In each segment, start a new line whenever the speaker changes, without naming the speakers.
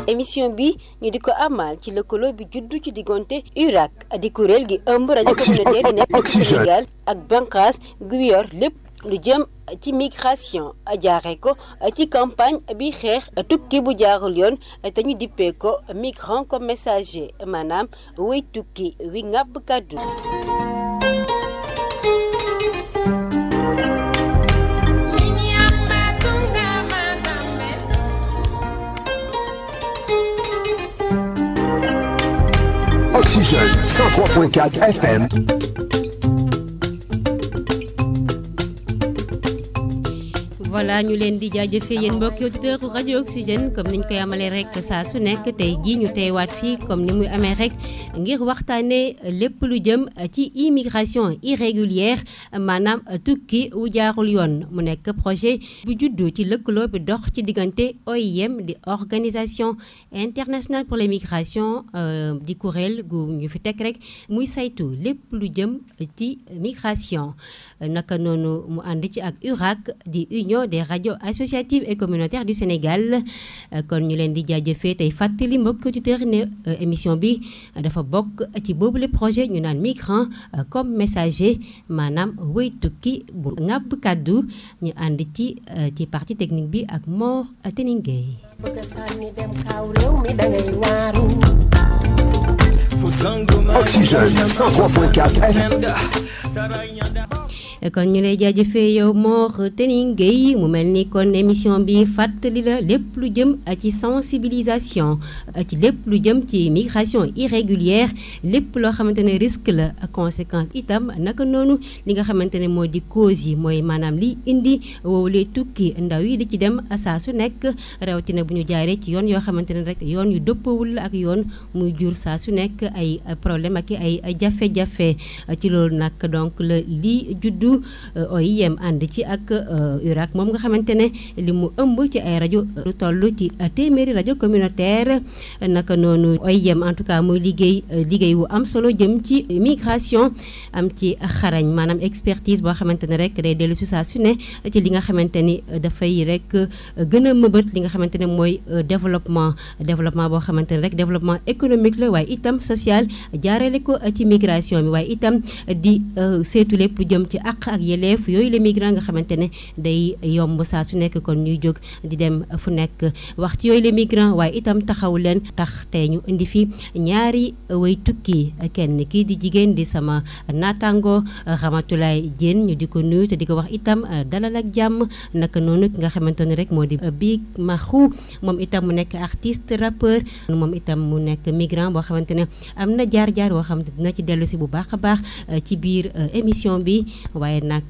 émission bi ñu di ko amal ci lëkkaloo bi juddu ci diggante URAC di kuréel gi ëmb rajo communautaire yi nekk ci Sénégal ak bànqaas gu yor lépp lu jëm ci migration jaare ko ci campagne bi xeex tukki bu jaarul yoon te ñu dippee ko migrant comme messager maanaam way tukki wi ngàbb kàddu
Oxygène 103.4 FM.
voilà ñu leen di jaajëfee yéen mbokki auditeur rajo Oxygène comme niñ koy amalee rek saa su nekk tey jii ñu teewaat fii comme ni muy amee rek ngir waxtaanee lépp lu jëm ci immigration irrégulière maanaam tukki wu jaarul yoon mu nekk projet bu juddu ci lëkkaloo bi dox ci diggante OIM di organisation internationale pour les migrations di kuréel gu ñu fi teg rek muy saytu lépp lu jëm ci migration naka noonu mu ànd ci ak URAC di union des radios associatives et communautaires du Sénégal kon ñu leen di jaajëfee tey fàttali mbokk auditeurs ne émission bi dafa bokk ci boobule projet ñu naan migrant comme messager maanaam wëy tukki bu ŋàbb kàddu ñu ànd ci ci partie technique bi ak Mor Teningay
Oxygène 103.4 FM.
kon ñu lay jaajëfee yow Mor Tening Gueye mu mel ni kon émission bi fàttali la lépp lu jëm ci sensibilisation ci lépp lu jëm ci migration irrégulière lépp loo xamante ne risque la conséquence itam naka noonu li nga xamante ne moo di cause yi mooy maanaam liy indi woowulee tukki ndaw yi di ci dem saa su nekk rawatina bu ñu jaaree ci yoon yoo xamante ne rek yoon yu dëppawul la ak yoon muy jur saa su nekk ay problème ak ay jafe-jafe ci loolu nag donc la lii juddu OIM ànd ci ak URAC moom nga xamante ne li mu ëmb ci ay rajo lu toll ci téeméeri rajo communautaire naka noonu OIM en tout cas muy liggéey liggéey wu am solo jëm ci migration am ci xarañ maanaam expertise boo xamante ne rek day dellu si saa su ne ci li nga xamante ni dafay rek gën a mëbët li nga xamante ne mooy développement développement boo xamante ne rek développement économique la waaye itam social jaarale ko ci migration bi waaye itam di seetu lépp lu jëm ci àq ak yeleef yooyu la migrant nga xamante ne day yomb saa su nekk kon ñuy jóg di dem fu nekk wax ci yooyu la migrant waaye itam taxaw leen tax tey ñu indi fi ñaari way tukki kenn kii di jigéen di sama naataango Ramatulaay Diène ñu di ko nuyu te di ko wax itam dalal ak jàmm naka noonu ki nga xamante ne rek moo di Big Maxu moom itam mu nekk artiste rappeur moom itam mu nekk migrant boo xamante ne am na jaar-jaar boo xamante dina ci dellu si bu baax a baax ci biir émission bi waaye nag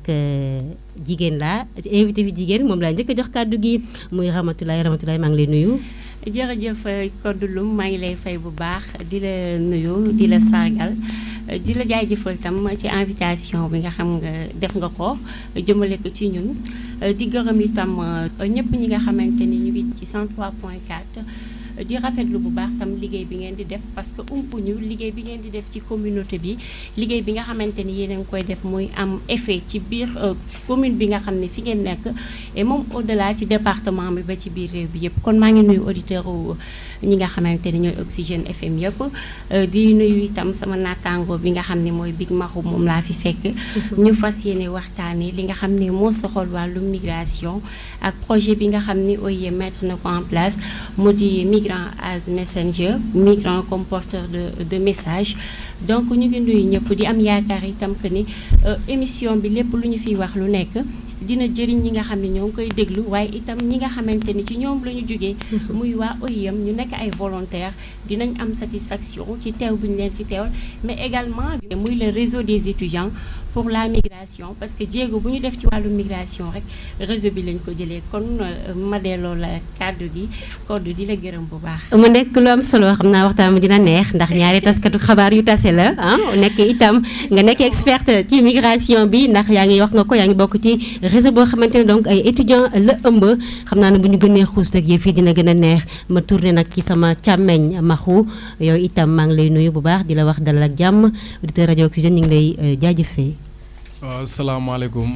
jigéen laa invité bi jigéen moom laa njëkk a jox kàddu gi muy Ramatulaay Ramatulaay maa ngi lay nuyu.
jërëjëf Codé Loum maa ngi lay fay bu baax di la nuyu di la sargal di la jaajëfal tam ci invitation bi nga xam nga def nga ko jëmale ko ci ñun di gërëm itam ñëpp ñi nga xamante ni ñu ngi ci 103.4. di rafetlu bu baax tam liggéey bi ngeen di def parce que umpuñu liggéey bi ngeen di def ci communauté bi liggéey bi nga xamante ni yéen a ngi koy def muy am effet ci biir commune bi nga xam ne fi ngeen nekk et moom au delà ci département bi ba ci biir réew bi yëpp kon maa ngi nuyu auditeur ñi nga xamante ni ñooy Oxygène FM yëpp di nuyu itam sama naataango bi nga xam ne mooy Big Maxu moom laa fi fekk ñu fas yéene waxtaanee li nga xam ne moo soxal wàllu migration ak projet bi nga xam ni OIM mettre na ko en place mu di migrant as messenger migrant comme porteur de de message donc ñu ngi nuyu ñëpp di am yaakaar itam que ni émission bi lépp lu ñu fiy wax lu nekk dina jëriñ ñi nga xam ne ñoo ngi koy déglu waaye itam ñi nga xamante ni ci ñoom la ñu jógee muy waa OIM ñu nekk ay volontaires dinañ am satisfaction ci teew bi ñu leen ci teewal mais également muy le réseau des étudiants pour la migration parce que jéego bu ñu def ci wàllu migration rek réseau bi lañ ko jëlee kon ma delloo la kàddu gi koddu di la gërëm bu baax.
mu nekk lu am solo xam naa waxtaan bi dina neex ndax ñaari taskatu xabaar yu tase la ah nekk itam nga nekk experte ci migration bi ndax yaa ngi wax nga ko yaa ngi bokk ci réseau boo xamante ne donc ay étudiants la ëmb xam naa ne bu ñu gënee xuus rek yëf yi dina gën a neex ma tourné nag ci sama càmmeñ maxu yow itam maa ngi lay nuyu bu baax di la wax dalal ak jàmm auditeur rajo Oxygène ñu ngi lay jaajëfee.
waaw salaamaaleykum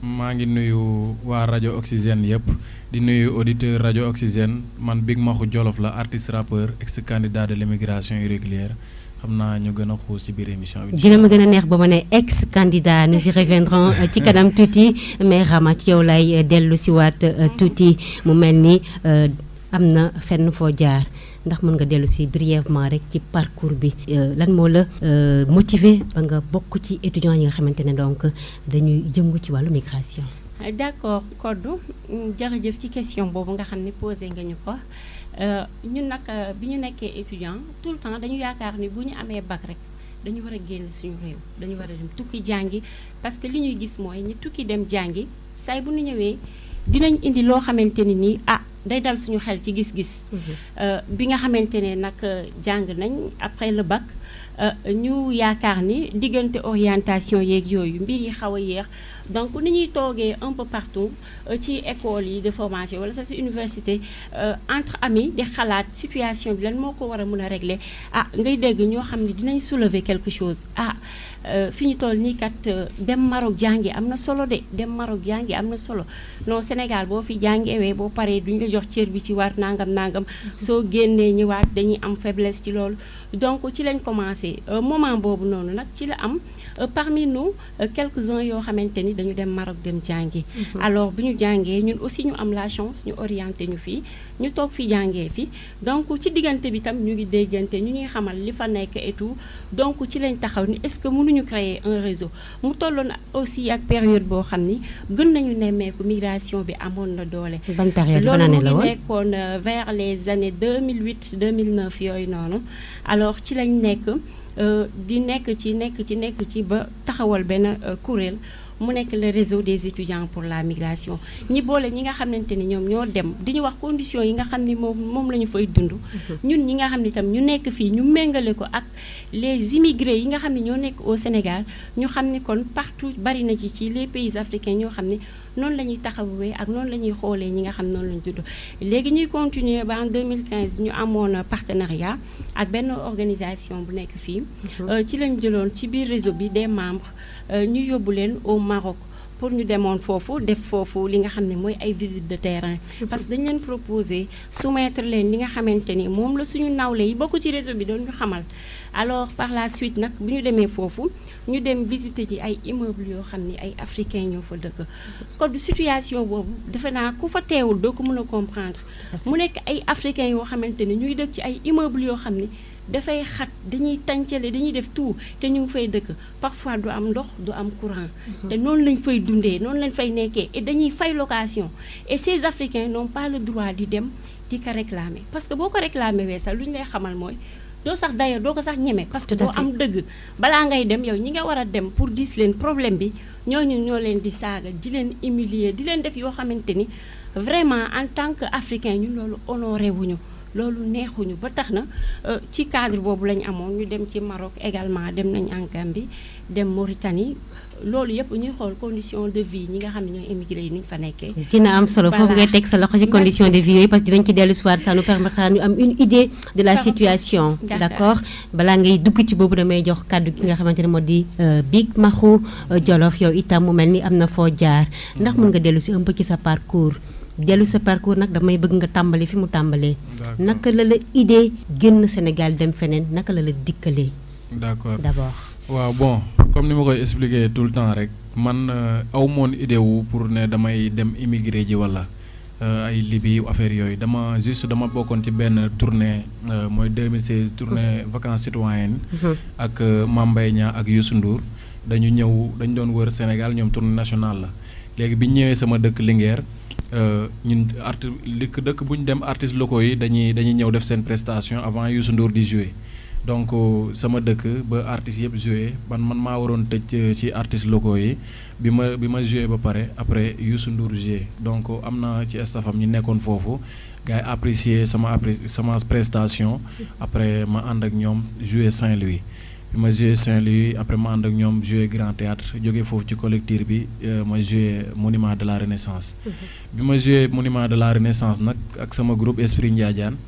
maa ngi nuyu waa rajo Oxygène yëpp di nuyu auditeur rajo Oxygène man Big Maxu Jolof la artiste rappeur ex candidat de l'immigration irrégulière xam naa ñu gën a xuus ci biir émission bi.
dina ma gën a neex ba ma ne ex candidat nous y reviendrons euh, ci kanam tuuti mais Rama ci yow lay euh, dellu si waat euh, tuuti mu mel ni euh, am na fenn foo jaar ndax mën nga dellu si brièvement rek ci parcours bi euh, lan moo la euh, motiver ba nga bokk ci étudiants yi nga xamante ne donc dañuy jëngu ci wàllu migration.
d'accord Kodou mm, jërëjëf ci question boobu nga xam ne posé nga ñu ko Euh, ñun nag euh, bi ñu nekkee étudiant tout le temps dañu yaakaar ni bu ñu amee bac rek dañu war a génn suñu réew dañu war a dem tukki jàngi parce que li ñuy gis mooy ñi tukki dem jàngi saay bu ñu ñëwee dinañ indi loo xamante ni nii ah day dal suñu xel ci gis-gis Euh, bi nga xamante ne nag euh, jàng nañ après le bac euh, ñu yaakaar ni diggante orientation yeeg yooyu mbir yi xaw a yéex donc ni ñuy toogee un peu partout euh, ci école yi de formation wala sax ci université euh, entre amis di xalaat situation bi lan moo ko war a mën a régler ah ngay dégg ñoo xam ne dinañ soulever quelque chose ah euh, fi ñu toll nii kat euh, dem Maroc jàngi am na solo de dem Maroc jàngi am na solo non Sénégal boo fi jàngewee boo paree duñu la jox cër bi ci war nangam nangam soo génnee ñëwaat dañuy am faiblesse ci loolu donc ci lañ commencé euh, moment boobu noonu nag ci la am euh, parmi nous euh, quelques-uns yoo xamante ni dañu dem Maroc dem jàngi alors bi ñu jàngee ñun aussi ñu am la chance ñu orienté ñu fii ñu toog fi jàngee fi donc ci diggante bi tam ñu ngi déggante ñu ñuy xamal li fa nekk et tout donc ci lañ taxaw ni est-ce que mënuñu créer un réseau mu tolloon aussi ak période boo xam ni gën nañu nemmeeku migration bi amoon na doole
ban période ban
loolu
année
mu
la
ngi
woon
nekkoon euh, vers les années 2008 2009 yooyu noonu alors ci lañ nekk euh, di nekk ci nekk ci nekk ci ba taxawal benn euh, kuréel mu nekk le réseau des étudiants pour la migration ñi boole ñi nga xamante ni ñoom ñoo dem di ñu wax conditions yi nga xam ni moom moom la ñu fay dund ñun ñi nga xam ni tam ñu nekk fii ñu méngale ko ak les immigrés yi nga xam ne ñoo nekk au Sénégal ñu xam ni kon partout bari na ci ci les pays africains ñoo xam ni noonu la ñuy taxawee ak noonu la ñuy xoolee ñi nga xam noonu la ñu judd léegi ñuy continuer ba en 2015 ñu amoon partenariat ak benn organisation bu nekk fii Euh, ci lañ jëloon ci biir réseau bi des membres euh, ñu yóbbu leen au Maroc pour ñu demoon foofu def foofu li nga xam ne mooy ay visite de terrain parce que dañ leen proposer soumettre leen li nga xamante ni moom la suñu nawle yi bokk ci réseau bi doon ñu xamal alors par la suite nag bu ñu demee foofu ñu dem visiter ji ay immeubles yoo xam ni ay africains ñoo fa dëkk kon du situation boobu defe naa ku fa teewul doo ko mën a comprendre mu nekk ay africains yoo xamante ni ñuy dëkk ci ay immeubles yoo xam ni dafay xat dañuy tàncale dañuy def tout te ñu ngi fay dëkk parfois du am ndox du am courant te noonu lañ fay dundee noonu lañ fay nekkee et dañuy fay location et ces africains n'ont pas le droit di dem di ko réclamer parce que boo ko réclamer wee sax lu ñu lay xamal mooy doo sax d'ailleurs doo ko sax ñeme parce que
Tout à
doo
fait.
am dëgg balaa ngay dem yow ñi nga war a dem pour diis leen problème bi ñooñu ñoo leen di saaga di leen humilier di leen def yoo xamante ni vraiment en tant que africain ñun loolu honoré wuñu loolu neexuñu ba tax na euh, ci cadre boobu la ñu amoon ñu dem ci Maroc également dem nañ en Gambie dem Mauritanie loolu yëpp ñuy xool condition de vie ñi nga xam ne ñooy émigré yi ni ñu fa nekkee
dina am solo foofu ngay teg sa loxo ci condition de vie yooyu parce que dinañ ci dellu soir ça nous permettra ñu am une idée de la
D'accord.
situation
D'accord.
d'accord balaa ngay dugg ci boobu damay jox kàddu ki nga xamante ne moo di euh, Big Maxu euh, Jolof yow itam mu mel ni am na foo jaar ndax mën nga dellu si un peu ci sa parcours dellu sa parcours nag damay bëgg nga tàmbali fi mu tàmbalee
D'accord.
naka la la idée génn Sénégal dem feneen naka la la dikkalee
d'accord
d'abord
waaw bon comme ni ma koy expliquer tout le temps rek man euh, aw moon idée wu pour ne damay dem immigré ji wala euh, ay Libye affaire yooyu dama juste dama bokkoon ci benn tournée euh, mooy 2016 tournée vacances citoyennes ak euh, Mame Mbaye Niang ak Youssou Ndour dañu ñëw dañu doon wër Sénégal ñoom tournée nationale la léegi bi ñu ñëwee sama dëkk Linguère euh, ñun arti dëkk dëkk bu ñu dem artistes locaux yi dañuy dañuy ñëw def seen prestation avant Youssou Ndour di jouer donc euh, sama dëkk ba artistes yëpp joué man man maa waroon tëj euh, ci artistes locaux yi bi ma bi ma joué ba pare après Youssou Ndour joué donc euh, am na ci staffam ñi nekkoon foofu gars yi apprécier sama appré sama prestation après ma ànd ak ñoom joué Saint-Louis bi ma joué Saint-Louis après ma ànd ak ñoom joué Grand Théâtre jóge foofu ci collectif bi euh, ma joué Monument de la Renaissance bi ma joué Monument de la Renaissance nag ak sama groupe Esprit Ndiadiane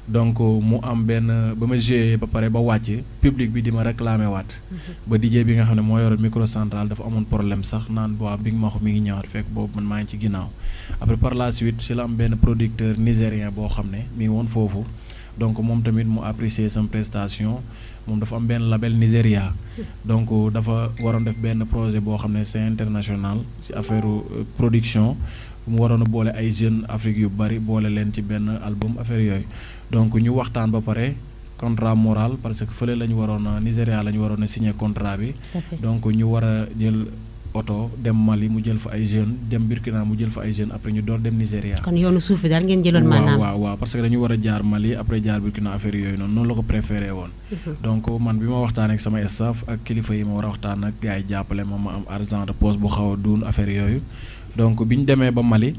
donc mu am benn ba ma joué ba pare ba wàcc public bi di ma réclamé waat ba DJ bi nga xam ne moo yoroon micro central dafa amoon problème sax naan waa bi nga ma wax mi ngi ñëwaat fekk boobu man maa ngi ci ginnaaw après par la suite si la am benn producteur nigérien boo xam ne mi ngi woon foofu donc moom tamit mu apprécier sama prestation moom dafa am benn label Nigéria donc dafa waroon def benn projet boo xam ne c'est international ci affaire production mu waroon a boole ay jeunes Afrique yu bari boole leen ci benn album affaire yooyu donc ñu waxtaan ba pare contrat moral parce que fële la ñu waroon a Nigéria la ñu waroon a signer contrat bi donc ñu war a jël oto dem Mali mu jël fa ay jeunes dem Burkina mu jël fa ay jeunes après ñu door dem Nigéria.
kon yoonu suuf bi daal ngeen jëloon maanaam
waaw waaw parce que dañu war a jaar Mali après jaar Burkina affaire yooyu noonu noonu la ko préféré woon. donc man bi ma waxtaan ak sama staff ak kilifa yi ma war a waxtaan ak gars yi jàppale ma ma am argent de poche bu xaw a duun affaire yooyu donc bi ñu demee ba Mali.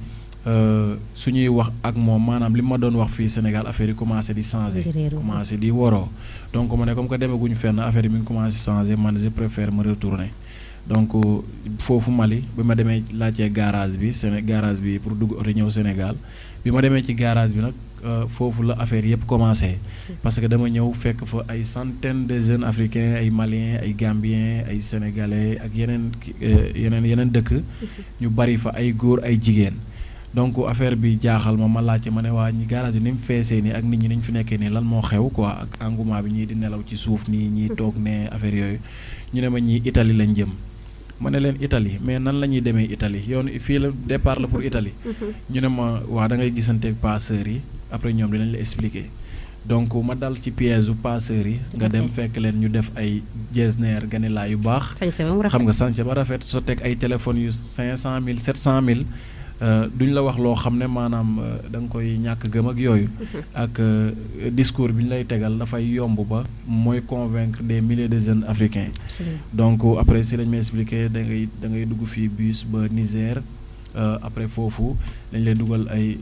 su ñuy wax ak moom maanaam li ma doon wax fii Sénégal affaire yi commencé di changé commencé di woroo donc ma ne comme que demaguñu fenn affaire yi mi ngi commencé changé man je préfère me retourner donc foofu Mali bi ma demee laajtee garage bi Séné garage bi pour dugg oto ñëw Sénégal bi ma demee ci garage bi nag foofu la affaire yëpp commencé parce que dama ñëw fekk fa ay centaines de jeunes africains ay maliens ay gambiens ay sénégalais ak yeneen yeneen yeneen dëkk ñu bari fa ay góor ay jigéen donc affaire bi jaaxal ma ma laajte ma ne waa ñi garage bi ni mu feesee nii ak nit ñi ni ñu fi nekkee nii lan moo xew quoi ak engouement bi ñii di nelaw ci suuf nii ñii toog ne affaire yooyu ñu ne ma ñii Italie lañ jëm ma ne leen Italie mais nan la ñuy demee Italie yoon fii la départ la pour Italie ñu ne ma waa da ngay gisanteeg passeurs yi après ñoom dinañ la expliquer donc ma dal ci piège u passeurs yi nga dem fekk leen ñu def ay jesner ganilaa yu baax xam nga sànce ba rafet so teg ay téléphones yu cinq cent mille sept cent mille duñ la wax loo xam ne maanaam da nga koy ñàkk gëm ak yooyu ak discours bi ñu lay tegal dafay yomb ba mooy convaincre des milliers de jeunes africains donc après si lañ may expliqué da ngay da ngay dugg fii bus ba Niger après foofu dañ lay dugal ay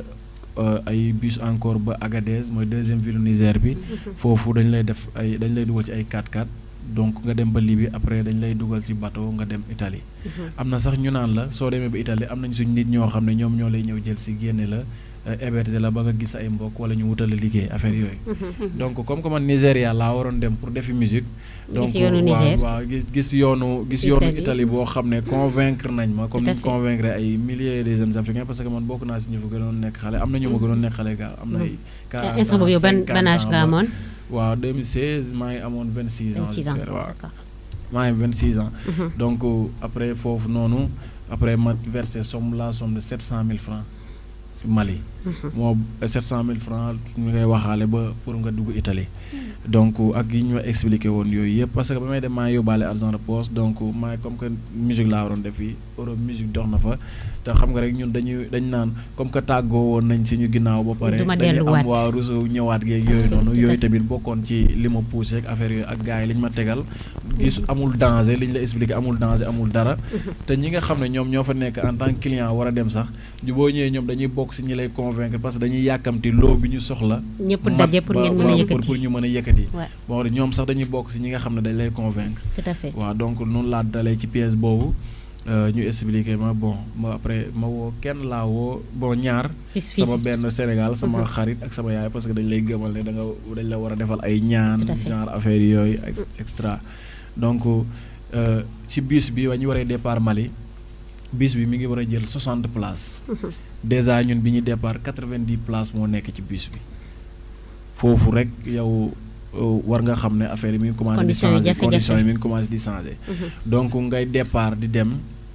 ay bus encore ba Agadez mooy deuxième ville Niger bi foofu dañ lay def ay dañ lay dugal ci ay 4x4 donc nga dem ba Libye après dañ lay dugal ci bateau nga dem Italie am na sax ñu naan la soo demee ba Italie am nañ suñ nit ñoo xam ne ñoom ñoo lay ñëw jël ci génne la héberger la ba nga gis ay mbokk wala ñu wutal la liggéey affaire yooyu donc comme que man Nigéria laa waroon dem pour defi musique donc waaw waaw gis gis yoonu gis yoonu Italie boo xam ne convaincre nañ ma comme ni convaincre ay milliers de jeunes africains parce que man bokk naa si ñu fa gënoon nekk xale am na ñu ma gënoon nekk xale gaa am na ay
instant boobu yow ban ban âge nga amoon
waaw 2016 maa ngi amoon 26 ans
26 ans
waaw maa ngi 26 ans donc après foofu noonu après ma versé somme la somme de 700 000 francs Mali moo 700 000 francs ñu ngay waxaale ba pour nga dugg Italie donc ak yi ñu ma expliqué woon yooyu yëpp parce que ba may dem maa yóbbaale argent de poche donc maa comme que musique laa waroon def fii euro musique dox na fa te xam nga rek ñun dañuy dañ naan comme que tàggoo woon nañ si ñu ginnaaw ba pare dañu am waa rusu ñëwaat geeg yooyu noonu yooyu tamit bokkoon ci li ma poussé ak affaire yooyu ak gars yi li ñu ma tegal gis amul danger li ñu la expliqué amul danger amul dara te ñi nga xam ne ñoom ñoo fa nekk en tant que client war a dem sax ñu boo ñëwee ñoom dañuy bokk si ñi lay convaincre parce que dañuy yàkkamti loo bi ñu soxla
ñëpp daje pour ngeen mën a yëkkati
pour ñu mën a yëkkati bon ñoom sax dañuy bokk si ñi nga xam ne dañ lay convaincre
tout à fait
waaw donc noonu laa dalee ci pièce boobu ñu expliqué ma bon ma après ma woo kenn laa woo bon ñaar sama benn Sénégal sama xarit ak sama yaay parce que dañ lay gëmal ne da nga dañ la war a defal ay ñaan genre affaire yooyu ak extra donc ci bus bi wa ñu waree départ Mali bus bi mi ngi war a jël 60 places déjà ñun bi ñu départ 90 places moo nekk ci bus bi foofu rek yow war nga xam ne affaire yi mi ngi commencé di changer conditions yi mi ngi commencé di changer donc ngay départ di dem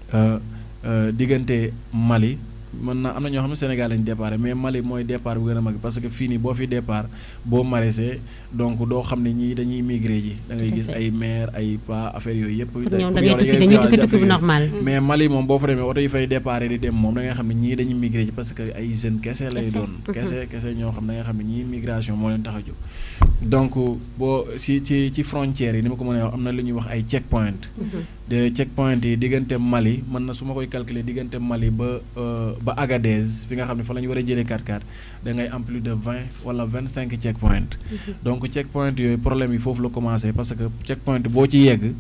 diggante Mali mën na am na ñoo xam ne Sénégal lañ départ mais Mali mooy départ bu gën a mag parce que fii nii boo fi départ boo maraîcher donc doo xam ne ñii dañuy migré ji da ngay gis ay maire ay pas affaire yooyu yëpp mais Mali moom boo fa demee oto yi fay départ di dem moom da nga xam ne ñii dañuy migré ji parce que ay jeunes kese lay doon kese kese ñoo xam da nga xam ne ñii migration moo leen tax a jóg donc boo si ci ci frontières yi ni ma ko mën a wax am na lu ñuy wax ay check point de check point yi diggante Mali mën na su ma koy calculer diggante Mali ba ba Agadez fi nga xam ne fa la ñu war a jëlee 4x4 da ngay am plus de 20 wala 25 check point donc check point yooyu problème yi foofu la commencé parce que check point boo ci yegg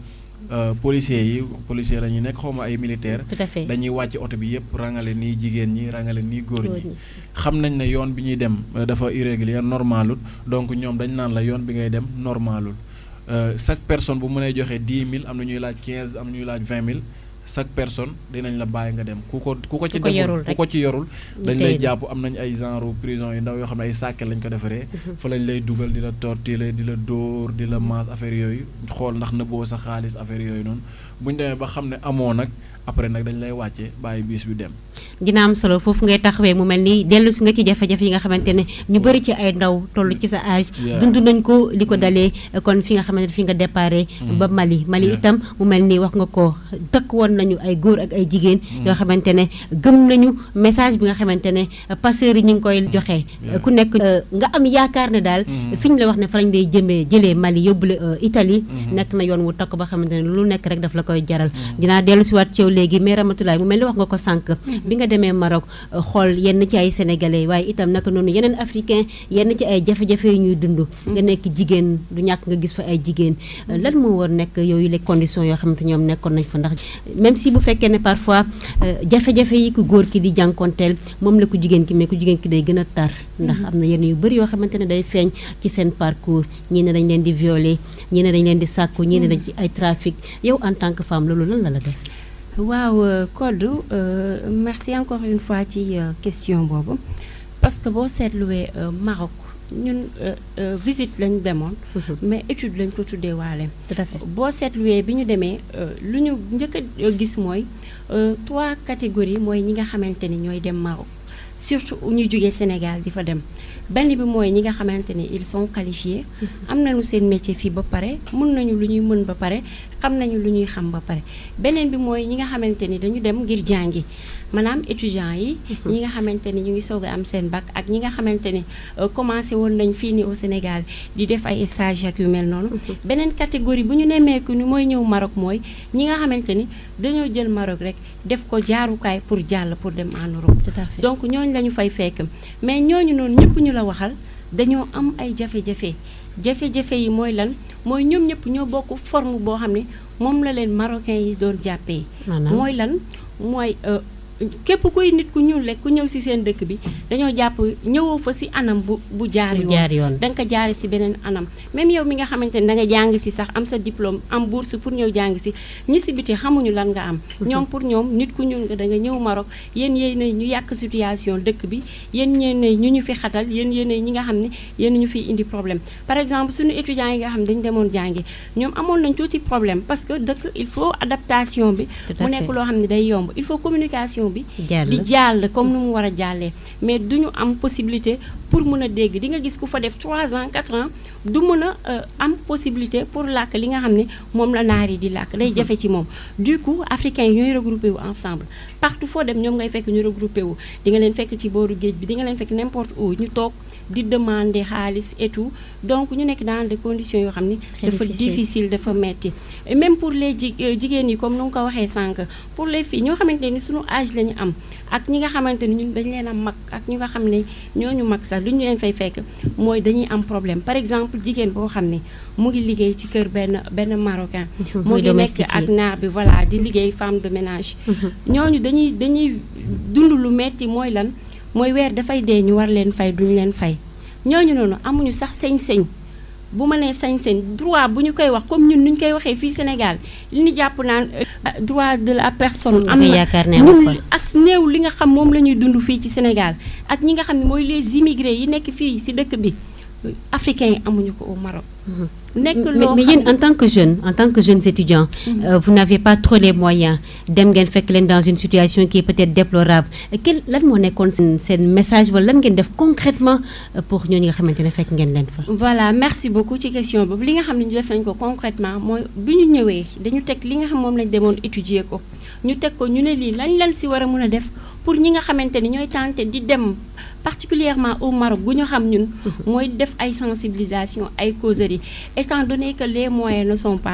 euh, policiers yi policiers la ñuy nekk xaw ma ay militaires.
tout à fait
dañuy wàcc oto bi yëpp rangale nii jigéen ñi rangale nii góor
Góor
ñi
ñi.
xam nañ ne yoon bi ñuy dem euh, dafa irrégulier normalul donc ñoom dañ naan la yoon bi ngay dem normalul Euh, chaque personne bu mënee joxe dix mille am na ñuy laaj quinze am na ñuy laaj vingt mille chaque personne dinañ la bàyyi nga dem ku ko ku ko ci
Ku ko yorul
deful ku
rek.
ko ci yorul
Ñu
dañ
téye
lay
la.
jàpp am nañ ay genre prison yu ndaw yoo xam ne ay sàkke lañ ko defaree fa lañ lay dugal di la torturer di la dóor di la maas affaire yooyu xool ndax nëbboo sa xaalis affaire yooyu noonu bu ñu demee ba xam ne amoo nag après nag dañ lay wàcce bàyyi bis bi dem
dina am solo foofu ngay taxawee mu mel ni dellu si nga ci jafe-jafe yi nga xamante ne ñu bëri ci ay ndaw toll ci sa âge
Yeah.
dund nañ ko li ko dalee kon fi nga xamante ne fi nga déparé ba Mali Mali
Yeah.
itam mu mel ni wax nga ko dëkk woon nañu ay góor ak ay jigéen yoo xamante ne gëm nañu message bi nga xamante ne passeurs yi ñu ngi koy joxe
Yeah.
ku nekk euh, nga am yaakaar ne daal fi ñu la wax ne fa lañ lay jëmee jëlee Mali yóbbule euh, Italie nekk na yoon wu takk ba xamante ne lu nekk rek daf la koy jaral dinaa dellu si waat ci yow léegi mais Ramatoulaye mu mel ni wax nga ko sànq bi nga demee Maroc euh, xool yenn ci ay sénégalais waaye itam naka noonu yeneen africain yenn ci ay jafe-jafe yu ñuy dund nga nekk jigéen du ñàkk nga gis fa ay jigéen Euh, lan moo war nekk yooyu les conditions yoo xamante ñoom nekkoon nañ fa ndax même si bu fekkee ne parfois euh, jafe-jafe yi ku góor ki di jànkonteel moom la ku jigéen ki mais ku jigéen ki day gën a tar ndax am na yenn yu bëri yoo xamante ne day feeñ ci seen parcours ñii ne dañ leen di violer ñii ne dañ leen di sàkku ñii ne dañ ci ay trafic yow en tant que femme loolu lan la la def
waaw euh, Codou euh, merci encore une fois ci euh, question boobu parce que boo seetluwee euh, Maroc ñun euh, euh, visite lañ demoon mais étude lañ ko tuddee waale
tout à fait
boo seetluwee bi ñu demee euh, lu ñu njëkk a gis mooy euh, trois catégories mooy ñi nga xamante ni ñooy dem Maroc surtout ñu jógee Sénégal di fa dem benn bi mooy ñi nga xamante ni ils sont qualifiés am nañu seen métier fii ba pare mun nañu lu ñuy mën ba pare xam nañu lu ñuy xam ba pare beneen bi mooy ñi nga xamante ni dañu dem ngir jàngi maanaam étudiants yi ñi nga xamante ni ñu ngi soog a am seen bac ak ñi nga xamante ni euh, commencé woon nañ fii ni au Sénégal di def ay stage ak yu mel noonu beneen catégorie bu ñu nemmeeku ni mooy ñëw Maroc mooy ñi nga xamante ni dañoo jël Maroc rek def ko jaarukaay pour jàll pour dem en Europe
tout à fait
donc ñooñu la ñu fay fekk mais ñooñu noonu ñëpp ñu la waxal dañoo am ay jafe-jafe jafe-jafe yi mooy lan mooy ñoom ñëpp ñoo bokk forme boo xam ne moom la leen marocain yi doon jàppee
maanaam
mooy lan mooy euh, képp kuy nit ku ñuul rek ku ñëw ci seen dëkk bi dañoo jàpp ñëwoo fa ci anam bu bu jaar
bu
yoon
jaar yoon
da nga ko jaare ci beneen anam même yow mi nga xamante ni da nga jàng ci sax am sa diplôme am bourse pour ñëw jàng ci ñi ci biti xamuñu lan nga am ñoom pour ñoom nit ku ñuul nga da nga ñëw Maroc yéen yéen ñu yàq situation dëkk bi yéen yéen ñu ñu fi xatal yéen yéen ñi nga xam ne yéen ñu fi indi problème par exemple suñu étudiants yi nga xam ne dañu demoon jàngi ñoom amoon nañ tuuti problème parce que dëkk il faut adaptation bi
Tout à
mu nekk
fait.
loo xam ne day yomb il faut communication bi
jàll
di jàll comme nu mu war a jàllee mais du ñu am possibilité pour mën a dégg di nga gis ku fa def 3 ans 4 ans du mën a euh, am possibilité pour làkk li nga xam ne moom la naar yi di làkk day jafe ci moom du coup africains yi ñooy regroupé wu ensemble partout foo dem ñoom ngay fekk ñu regroupé wu di nga leen fekk ci booru géej bi di nga leen fekk n'importe où ñu toog di demander xaalis et tout donc ñu nekk dans des conditions yoo xam ni
Très
dafa
difficile.
difficile dafa metti Et même pour les ji euh, jigéen yi comme nu nga ko waxee sànq pour les filles ñoo xamante ni suñu âge la ñu am ak ñi nga xamante ni ñun dañu leen a mag ak ñi nga xam ne ñooñu mag sax lu ñu leen fay fekk mooy dañuy am problème par exemple jigéen boo xam ne mu ngi liggéey ci kër benn benn marocain mu
Muy
ngi nekk
domestique
ak
yi.
naar bi voilà di liggéey femme de ménage ñooñu dañuy dañuy dund lu metti mooy lan mooy weer dafay dee ñu war leen fay duñu leen fay ñooñu noonu amuñu sax sañ-sañ bu ma nee sañ-sañ droit bu ñu koy wax comme ñun nu ñu koy waxee fii Sénégal li ñu jàpp naan euh, droit de la personne.
Nga koy yaakaar ne amu
ñun
fa.
as néew li nga xam moom la ñuy dund fii ci Sénégal ak ñi nga xam ne mooy les immigrés yi nekk fii ci dëkk bi africains yi amuñu ko au Maroc. nekk
mais
loo
mais
xam
yéen en tant que jeune en tant que jeunes étudiants euh, vous n'avez pas trop les moyens dem ngeen fekk leen dans une situation qui est peut-être déplorable quel lan moo nekkoon seen seen message wala lan ngeen def concrètement euh, pour ñooñu nga xamante ne fekk ngeen leen fa.
voilà merci beaucoup ci question boobu li nga xam ne ñu def nañ ko concrètement mooy bi ñu ñëwee dañu teg li nga xam moom lañ demoon étudier ko ñu teg ko ñu ne lii lañ lan si war a mën a def pour ñi nga xamante ni ñooy tenté di dem particulièrement au Maroc gu ñu xam ñun mooy def ay sensibilisation ay causeries étant donné que les moyens ne sont pas là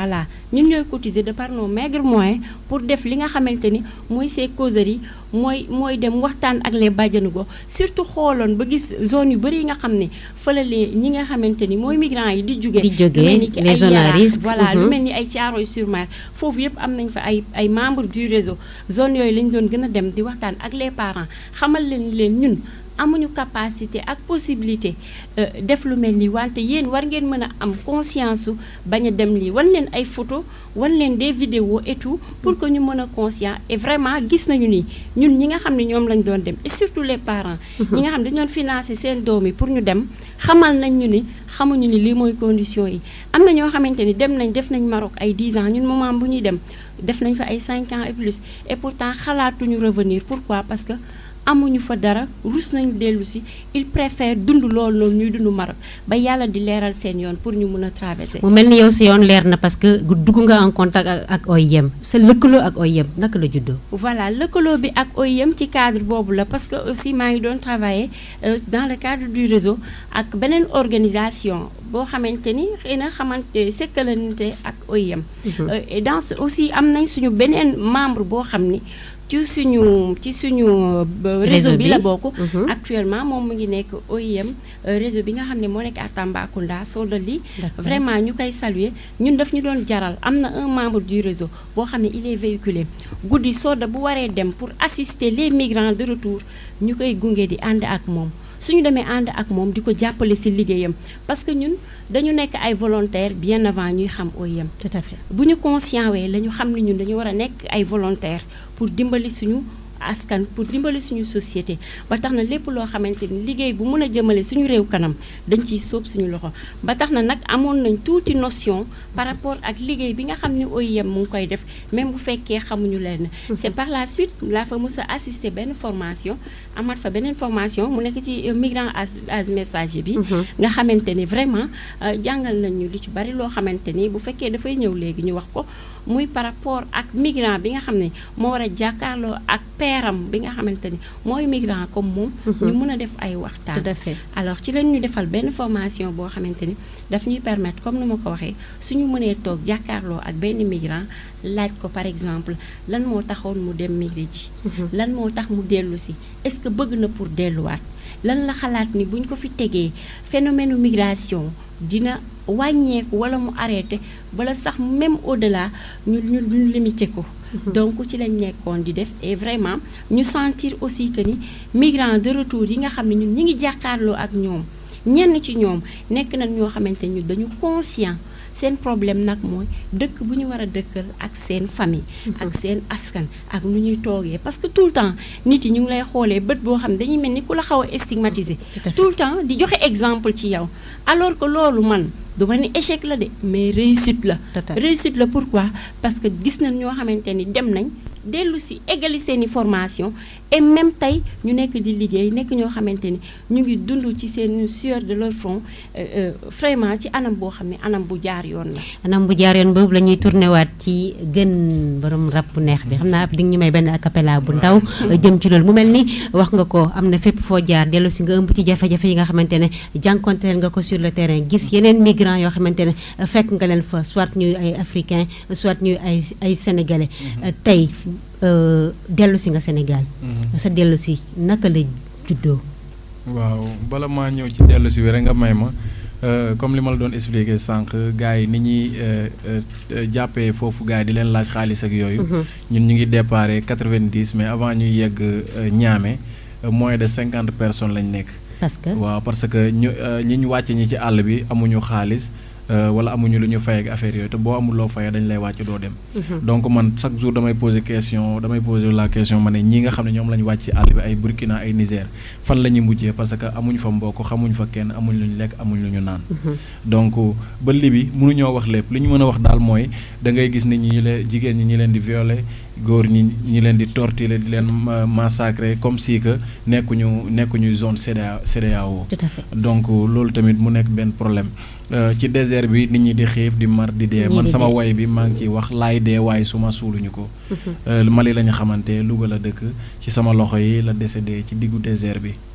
ñun ñooy cotiser de par nos maigres moyens pour def li nga xamante ni mooy ces causeries mooy mooy dem waxtaan ak les bàjjanu gox surtout xooloon ba gis zone yu bëri yi nga xam ne fële ñi nga xamante ni mooy migrants yi di jóge
di jóge
lu mel ni ki
les
ay
zones à
Yaraax,
risque,
voilà lu
mhm.
mel ni ay Thiaroye-sur-Mer foofu yëpp am nañ fa ay ay membres du réseau zone yooyu lañ doon gën a dem di waxtaan ak les parents xamal leen leen ñun amuñu capacité ak possibilité euh, def lu mel nii wante yéen war ngeen mën a am conscience su bañ a dem lii wan leen ay photo wan leen des vidéos et tout pour que ñu mën a conscient et vraiment gis nañu ni ñun ñi nga xam ne ñoom lañ doon dem et surtout les parents ñi nga xam ne dañu doon financer seen doom yi pour ñu dem xamal nañ ñu ni xamuñu ni lii mooy condition yi am na ñoo xamante ni dem nañ def nañ Maroc ay 10 ans ñun moment bu ñuy dem def nañ fa ay 5 ans et plus et pourtant xalaatuñu revenir pourquoi parce que amuñu fa dara rus nañu dellu si il préfère dund loolu noonu ñuy dund Maroc ba yàlla di leeral seen yoon pour ñu mun a traverser.
mu mel ni yow sa yoon leer na parce que dugg nga en contact ak ak OIM sa lëkkaloo ak OIM naka la juddoo.
voilà lëkkaloo bi ak OIM ci cadre boobu la parce que aussi maa ngi doon travailler euh, dans le cadre du réseau ak beneen organisation boo xamante ni xëy na xamante sekkalante ak OIM. Euh, et dans ce- aussi am nañ suñu beneen membre boo xam ni ci suñu ci suñu euh, réseau bi la bokk.
Mhm.
actuellement moom mu ngi nekk OIM euh, réseau bi nga xam ne moo nekk à Tambacounda Soldali
D'accord.
vraiment ñu koy saluer ñun daf ñu doon jaral am na un membre du réseau boo xam ne il est véhiculé guddi Soda bu waree dem pour assister les migrants de retour ñu koy gunge di ànd ak moom suñu demee ànd ak moom di ko jàppale ci liggéeyam parce que ñun dañu nekk ay volontaires bien avant ñuy xam OIM
tout à fait.
bu ñu conscient wee la ñu xam ne ñun dañu war a nekk ay volontaires pour dimbali suñu askan pour dimbali suñu société ba tax na lépp loo xamante ni liggéey bu mën a jëmale suñu réew kanam dañ ciy sóob suñu loxo ba tax na nag amoon nañ tuuti notion par rapport ak liggéey bi nga xam ne OIM mu ngi koy def même bu fekkee xamuñu leen c'est par la suite laa fa mës a assister benn formation amaat fa beneen formation mu nekk ci euh, migrant as as messager bi nga xamante ni vraiment euh, jàngal nañu li ci bari loo xamante ni bu fekkee dafay ñëw léegi ñu wax ko muy par rapport ak migrant bi nga xam ne moo war a jàkkaarloo ak peeram bi nga xamante ni mooy migrant comme moom ñu mën a def ay waxtaan
tout à fait.
alors ci lañ ñu defal benn formation boo xamante ni daf ñuy permettre comme ni ma ko waxee suñu mënee toog jàkkaarloo ak benn migrant laaj ko par exemple lan moo taxoon mu dem migrer ji lan moo tax mu dellu si est-ce que bëgg na pour delluwaat lan la xalaat ni buñ ko fi tegee phénomène migration dina wàññeeku wala mu arrêté wala sax même au-delà ñu ñu ñu limité ko donc ci lañ nekkoon di def et vraiment ñu sentir aussi que ni migrants de retour yi nga xam ne ñun ñi ngi jàkkaarloo ak ñoom ñenn ci ñoom nekk nañ ñoo xamante ñu dañu conscient seen problème nag mooy dëkk bu ñu war a dëkkal ak seen famille ak seen askan ak nu ñuy toogee parce que tout le temps nit yi ñu ngi lay xoolee bët boo xam ne dañuy mel ni ku la xaw a stigmatiser
Tout à fait.
tout le temps di joxe exemple ci yow alors que loolu man du ma ni échec la de mais réussite la
Tout à fait.
réussite la pourquoi parce que gis nañ ñoo xamante ni dem nañ dellu si égali seen i formation et même tey ñu nekk di liggéey nekk ñoo xamante ni ñu ngi dund ci seen sueur de leur front euh, euh, vraiment ci anam boo xam ne anam bu jaar yoon la
anam bu jaar yoon boobu la ñuy tourné waat ci gën borom rap bu neex bi xam naa di nga ñu may benn acapella bu ndaw jëm ci loolu mu mel ni wax nga ko am na fépp foo jaar dellu si nga ëmb ci jafe-jafe yi nga xamante ne jànkonteel nga ko sur le terrain gis yeneen migrants yoo xamante ne fekk nga leen fa soit ñuy ay africains soit ñuy ay ay sénégalais tey euh, dellu si nga Sénégal sa dellu si naka la juddoo
waaw bala maa ñëw ci dellu si bi rek nga may ma euh, comme li ma la doon expliquer sànq gars yi ni ñuy euh, euh, jàppee foofu gars yi di leen laaj xaalis ak yooyu. ñun ñu ngi déparé 90 mais avant ñuy yegg ñaame moins de 50 personnes lañ nekk.
parce que
waaw parce que ñu euh, ñi ñu wàcc ñi ci àll bi amuñu xaalis euh, wala amuñu lu ñu fay ak affaire yooyu te boo amul loo fayee dañ lay wàcc doo dem. donc man chaque jour damay poser question damay poser la question ma ne ñi nga xam ne ñoom la ñu wàcc ci àll bi ay Burkina ay Niger fan la ñuy mujjee parce que amuñu fa mbokk xamuñu fa kenn amuñ lu ñu lekk amuñ lu ñu naan. donc ba libi mënuñoo wax lépp li ñu mën a wax daal mooy da ngay gis nit ñi ñu leen jigéen ñi ñi leen di violer góor ñi ñi leen di torturer di leen ma- massacrer comme si que nekkuñu nekkuñu zone CEDEA CEDEAO
tout à fait
donc loolu tamit mu nekk benn problème Euh, ci désert bi nit ñi di xiif di mar di dee
Ñii
man
di
sama
dee.
way bi maa ngi ciy wax laay dee waaye su ma suuluñu ko Euh, Mali la ñu xamante Louga la dëkk ci sama loxo yi la décédé ci diggu désert bi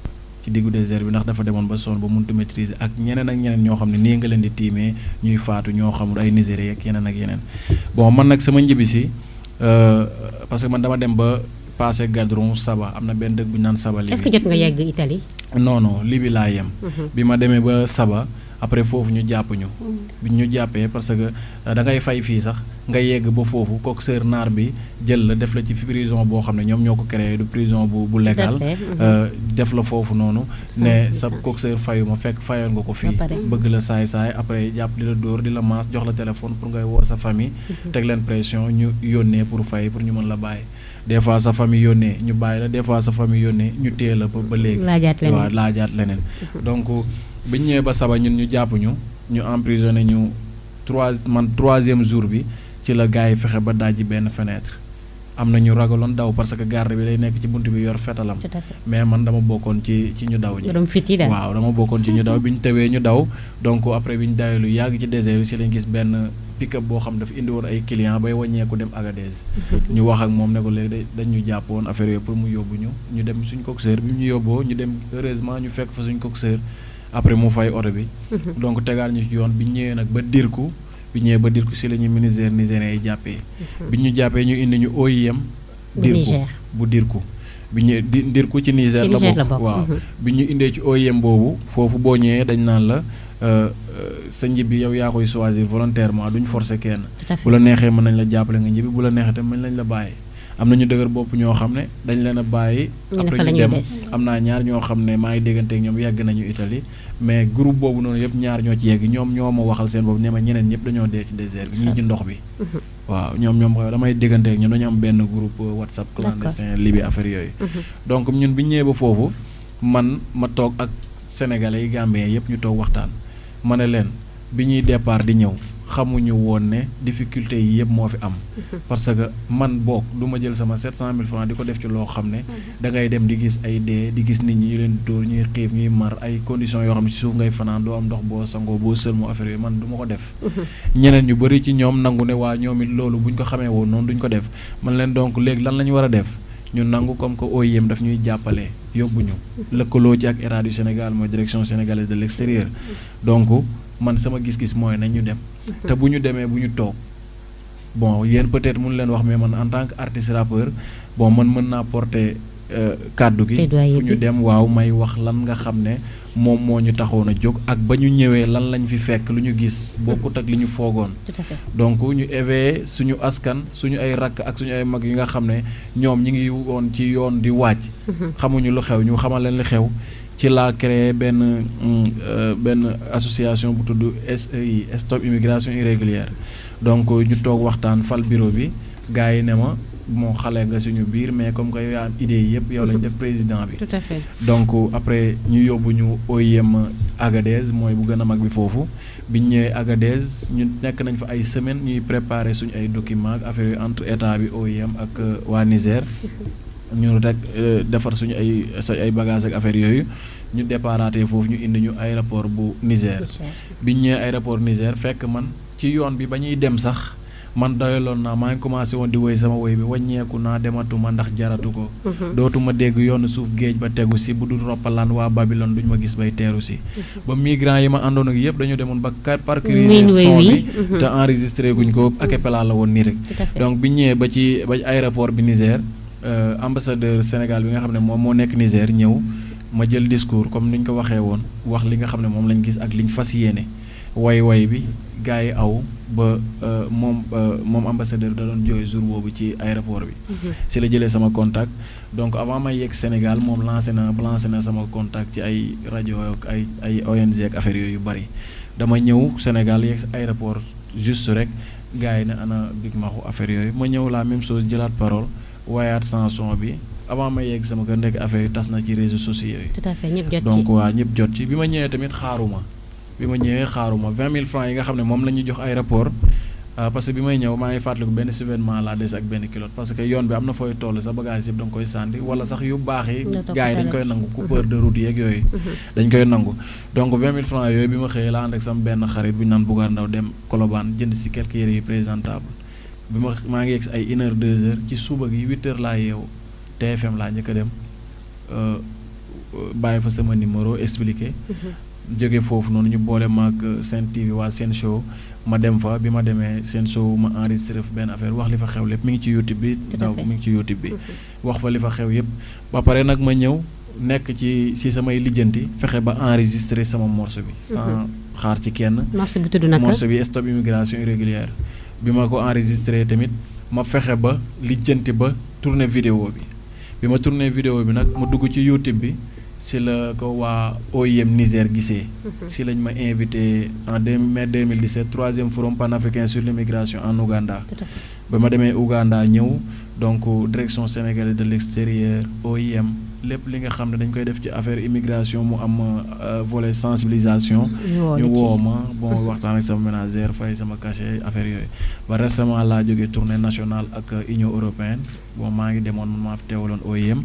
ci diggu désert bi ndax dafa demoon ba sonn ba mënut a maîtriser ak ñeneen ak ñeneen ñoo xam ne nii nga leen di tiimee ñuy faatu ñoo xamul ay Nigériens ak yeneen ak yeneen bon man nag sama njibisi parce que man dama dem ba passé Gadron Saba am na benn dëkk bu ñu naan Saba.
est-ce que jot nga yegg Italie.
non non Libye laa yem. bi ma demee ba Saba après foofu ñu jàpp ñu. bi ñu jàppee parce que da ngay fay fii sax nga yegg ba foofu coxeur naar bi jël la def la ci prison boo xam ne ñoom ñoo ko créé du prison bu bu légal. def la foofu noonu. ne sa coxeur fayu ma fekk fayoon nga ko fii. bëgg la saay saay après jàpp di la dóor di la maas jox la téléphone pour ngay woo sa famille. teg leen pression ñu yónnee pour fay pour ñu mën la bàyyi. des fois sa famille yónnee ñu bàyyi la des fois sa famille yónnee ñu téye la ba ba léegi.
laajaat leneen
waaw laajaat leneen. donc bi ñu ñëwee ba saba ñun ñu jàpp ñu ñu emprisonné ñu trois man troisième jour bi ci la gars yi fexe ba dajji benn fenêtre. am na ñu ragaloon daw parce que garde bi day nekk ci bunt bi yor fetalam. mais man dama bokkoon ci ci ñu daw ñi. waaw dama bokkoon ci ñu daw bi ñu tewee ñu daw donc après bi ñu dawee lu yàgg ci désert bi si lañ gis benn. pick-up boo xam dafa indi woon ay client bay wàññeeku dem Agadez ñu wax ak moom ne ko léegi dañ ñu jàpp woon affaire yooyu pour mu yóbbu ñu ñu dem suñ coxeur bi ñu yóbboo ñu dem heureusement ñu fekk fa suñ coxeur après mu fay oto bi donc tegaal ñu ci yoon bi ñu ñëwee nag ba dirku bi ñëwee ba dirku si la ñu ministère nigérien yi jàppee bi ñu jàppee ñu indi ñu OIM dirku bu dirku bi ñu di dirku ci Niger la bokk waaw bi ñu indee ci OIM boobu foofu boo ñëwee dañ naan la sa njibbi yow yaa koy choisir volontairement duñ forcer kenn bu la neexee mën nañ la jàppale nga njibbi bu la neexee tamit mën nañ la bàyyi am na ñu dëgër bopp ñoo xam ne dañ leen a bàyyi après ñu dem am naa ñaar ñoo xam ne maa ngi dégganteeg ñoom yàgg nañu Italie mais groupe boobu noonu yëpp ñaar ñoo ci yegg ñoom ñoo ma waxal seen bopp ne ma ñeneen ñëpp dañoo dee ci désert bi ñii ci ndox bi waaw ñoom ñoom xaw damay dégganteeg ñoom dañu am benn groupe WhatsApp clandestin Libye affaire yooyu donc ñun bi ñëwee ba foofu man ma toog ak sénégalais yi gambien yëpp ñu toog waxtaan ma ne leen bi ñuy départ di ñëw xamuñu woon ne difficulté yi yëpp moo fi am. parce que man boog du ma jël sama 700000 francs di ko def ci loo xam ne. da ngay dem di gis ay dee di gis nit ñi ñu leen dóor ñuy xiif ñuy mar ay conditions yoo xam ne ci suuf ngay fanaan doo am ndox boo sangoo boo sëlmoo affaire yooyu man du ma ko def. ñeneen ñu bëri ci ñoom nangu ne waa ñoom it loolu buñ ko xamee woon noonu duñ ko def man leen donc léegi lan la ñu war a def. ñu nangu comme que OIM daf ñuy jàppale yóbbu ñu lëkkaloo ci ak État du Sénégal mooy direction sénégalaise de l'extérieur donc man sama gis-gis mooy nañ ñu dem te bu ñu demee bu ñu toog bon yéen peut-être mun leen wax mais man en tant que artiste rappeur bon man mën naa porter kàddu gi fu ñu dem waaw may wax lan nga xam ne moom moo ñu taxoon a jóg ak ba ñu ñëwee lan lañ fi fekk lu ñu gis bokkut ak li ñu foogoon donc ñu éveillé suñu askan suñu ay rakk ak suñu ay mag yi nga xam ne ñoom ñi ngi woon ci yoon di wàcc xamuñu lu xew ñu xamal leen li xew ci laa créé benn benn association bu tudd SEI Stop Immigration Irrégulière donc ñu toog waxtaan fal bureau bi gars yi ne ma moo xale nga suñu biir mais comme que yow yaa am idée yi yëpp yow lañ def président bi.
tout à fait
donc après ñu yóbbu ñu OIM Agadez mooy bu gën a mag bi foofu bi ñu ñëwee Agadez ñu nekk nañ fa ay semaines ñuy préparer suñu ay documents ak affaire entre état bi OIM ak waa Niger. ñu rek defar suñu ay sa ay bagages ak affaire yooyu ñu déparaatee foofu ñu indi ñu aéroport bu Niger. bi ñu ñëwee aéroport Niger fekk man ci yoon bi ba ñuy dem sax. man doyaloon naa maa ngi commencé woon di woy sama woy bi wàññeeku naa dematuma ndax jaratu ko dootuma dégg yoonu suuf géej ba tegu si bu dul roppalaan waa Babylone duñ ma gis bay teeru si ba migrants yi ma àndoon ak yëpp dañu demoon ba parcourir son bi te enregistré guñ ko acapella la woon nii rek donc bi ñëwee ba ci ba aéroport bi Niger ambassadeur Sénégal bi nga xam ne moom moo nekk Niger ñëw ma jël discours comme ni ñu ko waxee woon wax li nga xam ne moom lañ gis ak liñ fas yéene way way bi gars yi aw ba moom moom ambassadeur da doon jooy jour boobu ci aéroport bi. si la jëlee sama contact. donc avant may yegg Sénégal moom lancé na lancé na sama contact ci ay rajo ak ay ay ONG ak affaire yooyu yu bari. dama ñëw Sénégal yegg aéroport juste rek gars yi ne ana big maxu affaire yooyu ma ñëw la même chose jëlaat parole waayaat chanson bi. avant may yegg sama kër ndekk affaire yi tas na ci réseaux sociaux yi.
tout à fait ñëpp jot ci
donc waa ñëpp jot ci bi ma ñëwee tamit xaaruma. bi ma ñëwee xaaruma vingt mille francs yi nga xam ne moom la ñuy jox aéroport parce que bi may ñëw maa ngi fàttaliku benn survêtement laa des ak benn kilote parce que yoon bi am na fooy toll sa bagage yëpp da nga koy sànni wala sax yu baax yi gars yi dañ koy nangu coupeur de route yeeg yooyu dañ koy nangu donc vingt mille francs yooyu bi ma xëyee laa ànd ak sama benn xarit bu ñu naan Bougar Ndaw dem Colobane jënd si quelques yére yu présentable bi ma maa ngi yegg si ay une heure deux heures ci suba gi huit heures laa yeewu TFM laa njëkk a dem bàyyi fa sama numéro expliqué. jóge foofu noonu ñu boole ma ak seen TV waa seen show ma dem fa bi ma demee seen show ma enregistré fa benn affaire wax li fa xew lépp mi ngi ci YouTube bi. daw mi ngi ci YouTube bi. wax fa li fa xew yëpp. ba pare nag ma ñëw nekk ci si samay lijjanti fexe ba enregistré sama morceau bi. sans xaar ci kenn.
morceau bi tudd naka
morceau bi stop immigration irrégulière bi ma ko enregistré tamit ma fexe ba lijjanti ba tourné vidéo bi bi ma tourné vidéo bi nag mu dugg ci YouTube bi. si la ko waa OIM Niger gisee. si lañ ma invité en deux mai 2017 troisième forum panafricain sur l'immigration en Ouganda. ba ma demee Ouganda ñëw donc direction sénégalaise de l'extérieur OIM lépp li nga xam ne dañ koy def ci affaire immigration mu am volet sensibilisation. ñu woo ma bon waxtaan ak sama ménagère fay sama cachet affaire yooyu. ba récemment laa jógee tournée nationale ak Union européenne bon maa ngi demoon man maa fi teewaloon OIM.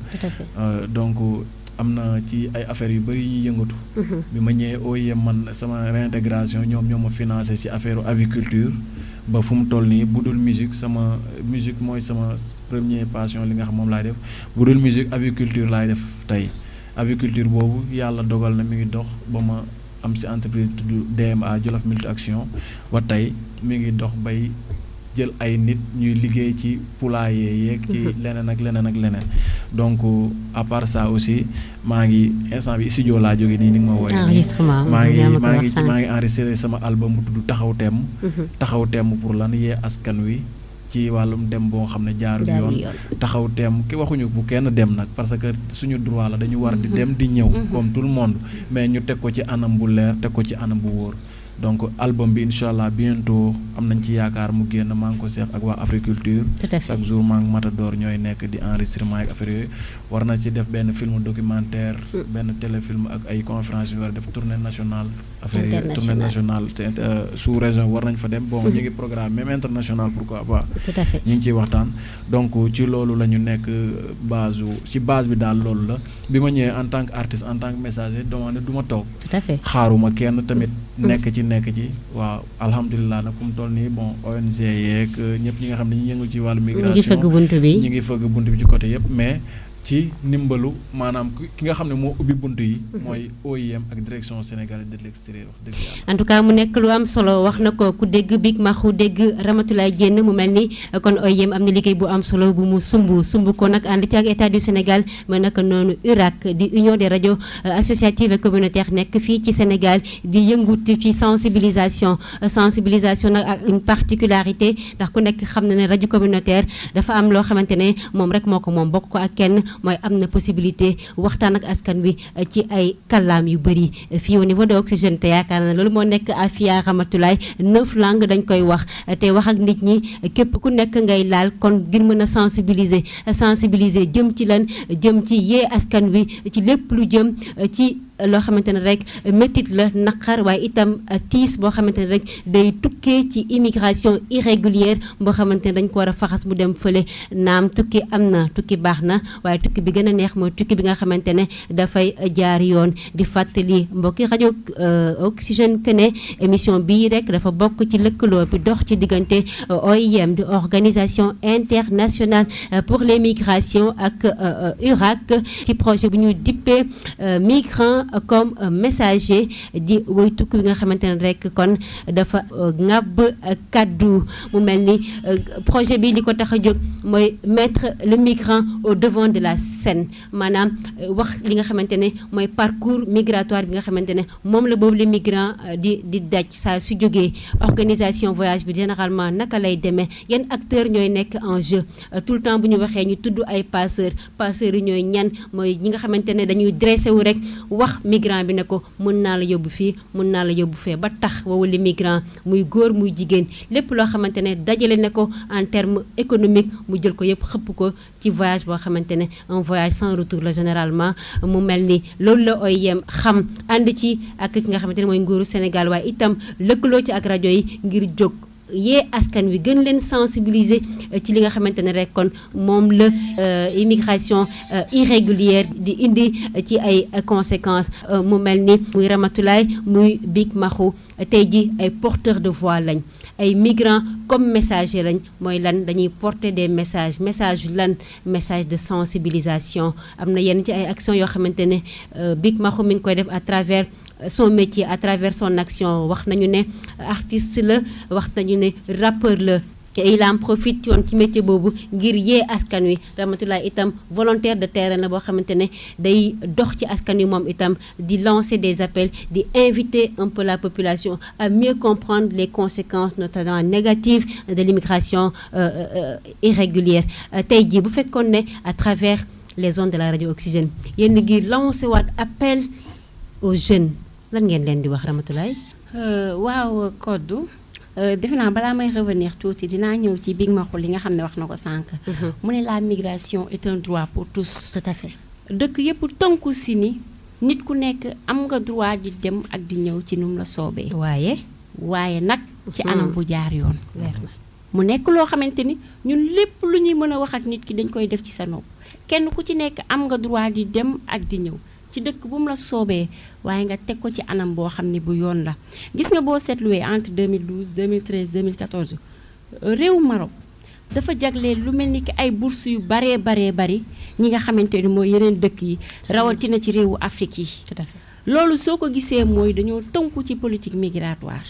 donc. am na ci ay affaires yu bëri ñuy yëngatu. bi ma ñëwee OIM man sama réintégration ñoom ñoo ma financé ci affaire aviculture ba fu mu toll nii bu dul musique sama musique mooy sama première passion li nga xam moom laay def bu dul musique aviculture laay def tey aviculture boobu yàlla dogal na mi ngi dox ba ma am ci entreprise tudd DMA Jolof Multi Action ba tey mi ngi dox bay jël ay nit ñuy liggéey ci poulailler yeeg ci leneen ak leneen ak leneen donc à part ça aussi maa ngi instant bi studio laa jóge nii ni nga ma wooye
enregistrement
maa ngi maa ngi maa ngi enregistré sama album bu tudd taxaw temm taxaw temm pour lan yee askan wi ci wàllum dem boo xam ne jaarul yoon taxaw temm ki waxuñu bu kenn dem nag parce que suñu droit la dañu war di dem di ñëw comme tout le monde mais ñu teg ko ci anam bu leer teg ko ci anam bu wóor donc album bi incha allah bientôt am nañ ci yaakaar mu génn maa ngi ko seex ak waa Africulture chaque jour maa ngi Matador ñooy nekk di enregistrement ak affaire yooyu war na ci def benn film documentaire benn téléfilm ak ay conférence yu war a def tournée nationale affaire yooyu tournée nationale sous région war nañ fa dem bon ñu ngi programme même international pourquoi pas ñu ngi ciy waxtaan donc ci loolu la ñu nekk base ci base bi daal loolu la bi ma ñëwee en tant que artiste en tant que messager demandé du ma toog xaaruma kenn tamit nekk ci nekk ci waaw alhamdulilah nag fu mu toll nii bon ONG yeeg ñëpp ñi nga xam ne ñu yëngu ci wàllu migration
ñu ngi fëgg bunt bi
ñu ngi fëgg bunt bi ci côté yëpp mais ci ndimbalu maanaam ki nga xam ne moo ubbi bunt yi mooy OIM ak direction sénégalaise de l'extérieur wax dëgg yàlla
en tout cas mu nekk lu am solo wax na ko ku dégg Big Maxu dégg Ramatoulaye Diène mu mel ni kon OIM am na liggéey bu am solo bu mu sumb sumb ko nag ànd ci ak état du Sénégal mais naka noonu URAC di union des radios associatives et communautaires nekk fii ci Sénégal di yëngut ci sensibilisation sensibilisation nag ak une particularité ndax ku nekk xam na ne rajo communautaire dafa am loo xamante ne moom rek moo ko moom bokk ko ak kenn mooy am na possibilité waxtaan ak askan wi ci ay kàllaam yu bëri fii au niveau de Oxygène te yaakaar na loolu moo nekk Afia Ramatoulaye neuf langues dañ koy wax te wax ak nit ñi képp ku nekk ngay laal kon ngir mën a sensibiliser sensibiliser jëm ci lan jëm ci yee askan wi ci lépp lu jëm ci loo xamante ne rek métit la naqar waaye itam tiis boo xamante ne rek day tukkee ci immigration irrégulière boo xamante ne dañ ko war a faxas mu dem fële naam tukki am na tukki baax na waaye tukki bi gën a neex mooy tukki bi nga xamante ne dafay jaar yoon di fàttali mbokki rajo Oxygène que ne émission bii rek dafa bokk ci lëkkaloo bi dox ci diggante OIM di organisation internationale pour les migrations ak URAC ci projet bu ñuy dippee migrants comme messager di woy tukki bi nga xamante ne rek kon dafa ŋàbb kaddu mu mel ni projet bi li ko tax a jóg mooy mettre le migrant au devant de la scène maanaam wax li nga xamante ne mooy parcours migratoire bi nga xamante ne moom la boobu le migrant di di daj saa su jógee organisation voyage bi généralement naka lay demee yan acteurs ñooy nekk en jeu tout le temps bu ñu waxee ñu tudd ay passeurs passeurs yi ñooy ñan mooy ñi nga xamante ne dañuy dressé wu rek wax migrant bi ne ko mën naa la yóbbu fii mën naa la yóbbu fee ba tax wowuli migrant muy góor muy jigéen lépp loo xamante ne dajale ne ko en terme économique mu jël ko yëpp xëpp ko ci voyage boo xamante ne un voyage sans retour la généralement mu mel ni loolu la OIM xam ànd ci ak ki nga xamante ne mooy nguuru Sénégal waaye itam lëkkaloo ci ak rajo yi ngir jóg yee askan wi gën leen sensibiliser ci li nga xamante ne rek kon moom la immigration irrégulière di indi ci ay conséquences mu mel ni muy Ramatoulaye muy Big Maxu tey ji ay porteurs de voix lañ ay migrants comme messager lañ mooy lan dañuy porter des messages message lan message de sensibilisation am na yenn ci ay actions yoo xamante ne Big Maxu mi ngi koy def à travers son métier à travers son action wax nañu ne artiste la wax nañu ne rappeur la te il en profite yoon ci métier boobu ngir yee askan wi Ramatoulaye itam volontaire de terrain la boo xamante ne day dox ci askan wi moom itam di lancer des appels di inviter un peu la population à mieux comprendre les conséquences notamment négatives de l'immigration irrégulière tey jii bu fekkoon ne à travers les ondes de la radio Oxygène yéen ngi lancer waat appel aux jeunes lan ngeen leen di wax Ramatoulaye
waaw Kodou defe naa balaa may revenir tuuti dinaa ñëw ci Big Maxu li nga xam ne wax na ko sànq. mu ne la migration est un droit pour tous.
tout à fait
dëkk yëpp tënku si ni nit ku nekk am nga droit di dem ak di ñëw ci nu mu la soobee.
waaye.
waaye nag ci anam bu jaar yoon.
leer na
mu nekk loo xamante ni ñun lépp lu ñuy mën a wax ak nit ki dañ koy def ci sa nopp kenn ku ci nekk am nga droit di dem ak di ñëw. ci dëkk bu mu la soobee waaye nga teg ko ci anam boo xam ne bu yoon la gis nga boo seetluwee entre 2012 2013 2014 réew Maroc dafa jagleel lu mel ni ki ay bourse yu baree baree bari ñi nga xamante ni mooy yeneen dëkk yi rawatina ci réewu Afrique yi
tout à fait
loolu soo ko gisee mooy dañoo tënku ci politique migratoire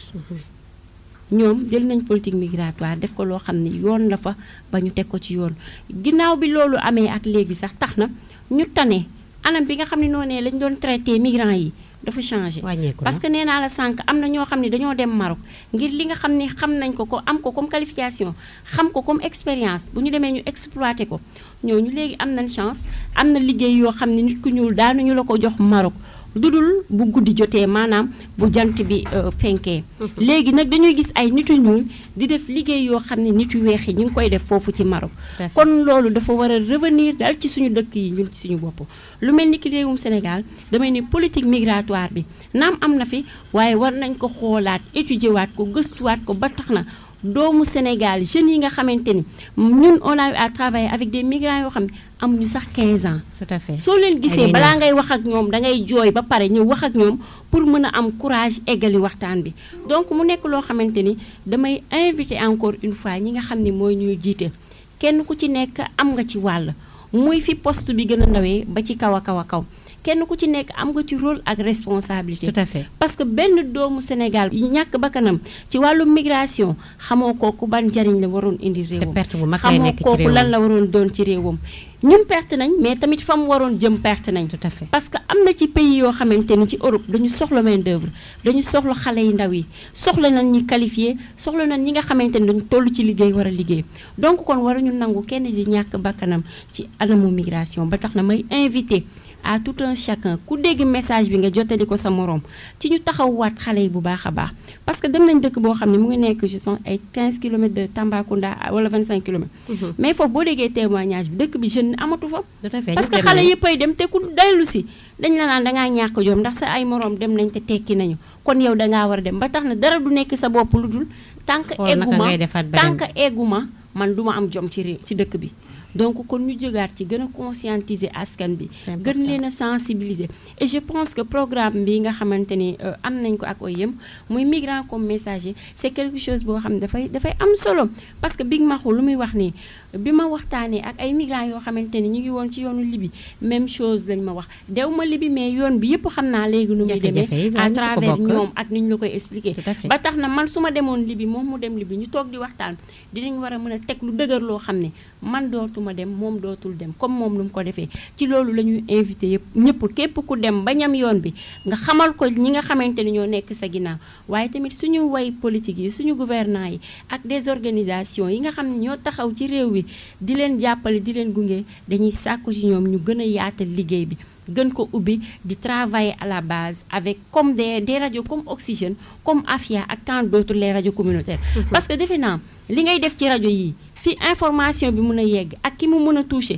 ñoom jël nañ politique migratoire def ko loo xam ne yoon la fa ba ñu teg ko ci yoon ginnaaw bi loolu amee ak léegi sax tax na ñu tane anam bi nga xam ne noonee lañ doon traité migrants yi dafa changé
wàññeeku
parce que nee naa la sànq am na ñoo xam ne dañoo dem Maroc ngir li nga xam ne xam nañ ko ko am ko comme qualification xam ko comme expérience bu ñu demee ñu exploité ko ñooñu léegi am nañ chance am na liggéey yoo xam ne nit ku ñuul daanuñu la ko jox Maroc dudul bu guddi jotee maanaam bu jant bi fenkee léegi nag dañuy gis ay nitu ñuul di def liggéey yoo xam ne nit yu weex yi ñu ngi koy def foofu ci Maroc kon loolu dafa war a revenir dal ci suñu dëkk yi ñun ci suñu bopp lu mel ni ki réewum Sénégal damay ne politique migratoire bi naam am na fi waaye war nañ ko xoolaat étudier waat ko gëstuwaat ko ba tax na doomu Sénégal jeunes yi nga xamante ni ñun on a eu à travailler avec des migrants yoo xam ne amuñu sax 15 ans.
tout à fait
soo leen gisee balaa ngay wax ak ñoom dangay jooy ba pare ñëw wax ak ñoom pour mën a am courage eggali waxtaan bi donc mu nekk loo xamante ni damay inviter encore une fois ñi nga xam ni mooy ñuy jiite kenn ku ci nekk am nga ci wàll muy fi poste bi gën a ndawee ba ci kaw a kaw a kaw. kenn ku ci nekk am nga ci rôle ak responsabilité.
tout à fait
parce que benn doomu Sénégal ñàkk bakkanam ci wàllu migration xamoo kooku ban njariñ la waroon indi réewam.
te perte bu mag lay nekk ci
xamoo kooku
réewam
lan la waroon doon ci réewam. ñun perte nañ mais tamit fa mu waroon jëm perte nañ.
tout à fait
parce que am na ci pays yoo xamante ni ci Europe dañu soxla main d'œuvre dañu soxla xale yu ndaw yi soxla nañ ñi qualifié soxla nañ ñi nga xamante ni dañu toll ci liggéey war a liggéey donc kon waruñu nangu kenn di ñàkk bakkanam ci anamu migration ba tax na may invité. à tout un chacun ku dégg message bi nga jottali ko sa moroom ci ñu taxawwaat xale yi bu baax a baax parce que dem nañ dëkk boo xam ne mu ngi nekk je sens ay 15 kilomètres de Tambacounda wala 25 kilomètres. mais foofu boo déggee témoignage bi dëkk bi jeune amatu fa.
tout à fait
parce que xale yëpp ay dem te ku dellu si dañ la naan dangaa ñàkk jom ndax sa ay moroom dem nañ te tekki nañu kon yow dangaa war a dem ba tax na dara du nekk sa bopp lu dul. tant que egguma tant que egguma man duma am jom ci réew ci dëkk bi. donc kon ñu jógaat ci gën a conscientiser askan bi gën leen a sensibiliser et je pense que programme bi nga xamante ni am nañ ko ak OIM muy migrant comme messager c'est quelque chose boo xam ne dafay dafay am solo parce que Big Maxu lu muy wax nii bi ma waxtaanee ak ay migrants yoo xamante ni ñu ngi woon ci yoonu Libi même chose lañ ma wax dew ma Libi mais yoon bi yëpp xam naa léegi nu muy demee à travers ñoom ak ni ñu la koy expliquer ba tax na man su ma demoon Libi moom mu dem Libi ñu toog di waxtaan dinañ war a mën a teg lu dëgër loo xam ne man dootuma dem moom dootul dem comme moom lu mu ko defee ci loolu la ñuy invité yëpp ñëpp képp ku dem ba ñam yoon bi nga xamal ko ñi nga xamante ni ñoo nekk sa ginnaaw waaye tamit suñu way politique yi suñu gouvernants yi ak des organisations yi nga xam ne ñoo taxaw ci réew bi di leen jàppale di leen gunge dañuy sàkku ci ñoom ñu gën a yaatal liggéey bi gën ko ubbi di travailler à la base avec comme des des radios comme Oxygène comme Afia ak tant d'autres les radios communautaires parce que defe naa li ngay def ci rajo yi fi information bi mën a yegg ak ki mu mën a toucher